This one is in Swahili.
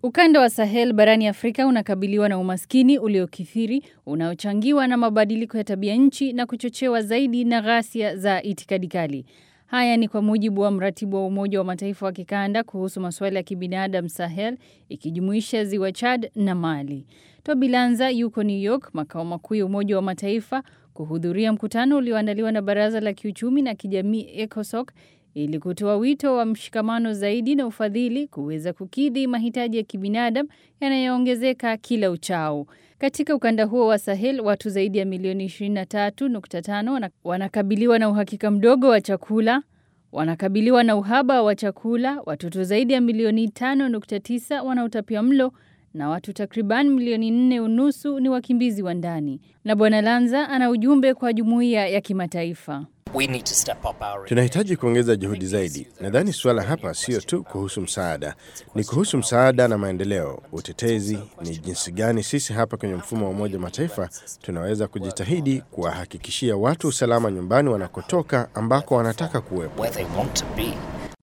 Ukanda wa Sahel barani Afrika unakabiliwa na umaskini uliokithiri unaochangiwa na mabadiliko ya tabia nchi na kuchochewa zaidi na ghasia za itikadi kali. Haya ni kwa mujibu wa mratibu wa Umoja wa Mataifa wa kikanda kuhusu masuala ya kibinadamu Sahel, ikijumuisha ziwa Chad na Mali. Toby Lanza yuko New York, makao makuu ya Umoja wa Mataifa, kuhudhuria mkutano ulioandaliwa na Baraza la Kiuchumi na Kijamii ECOSOC ili kutoa wito wa mshikamano zaidi na ufadhili kuweza kukidhi mahitaji ya kibinadamu yanayoongezeka kila uchao. Katika ukanda huo wa Sahel, watu zaidi ya milioni 23.5 wanakabiliwa na uhakika mdogo wa chakula, wanakabiliwa na uhaba wa chakula, watoto zaidi ya milioni 5.9 wana utapia mlo na watu takriban milioni nne unusu ni wakimbizi wa ndani. Na Bwana Lanza ana ujumbe kwa jumuiya ya kimataifa. Tunahitaji kuongeza juhudi zaidi. Nadhani suala hapa sio tu kuhusu msaada, ni kuhusu msaada na maendeleo, utetezi, ni jinsi gani sisi hapa kwenye mfumo wa Umoja wa Mataifa tunaweza kujitahidi kuwahakikishia watu usalama nyumbani wanakotoka ambako wanataka kuwepo.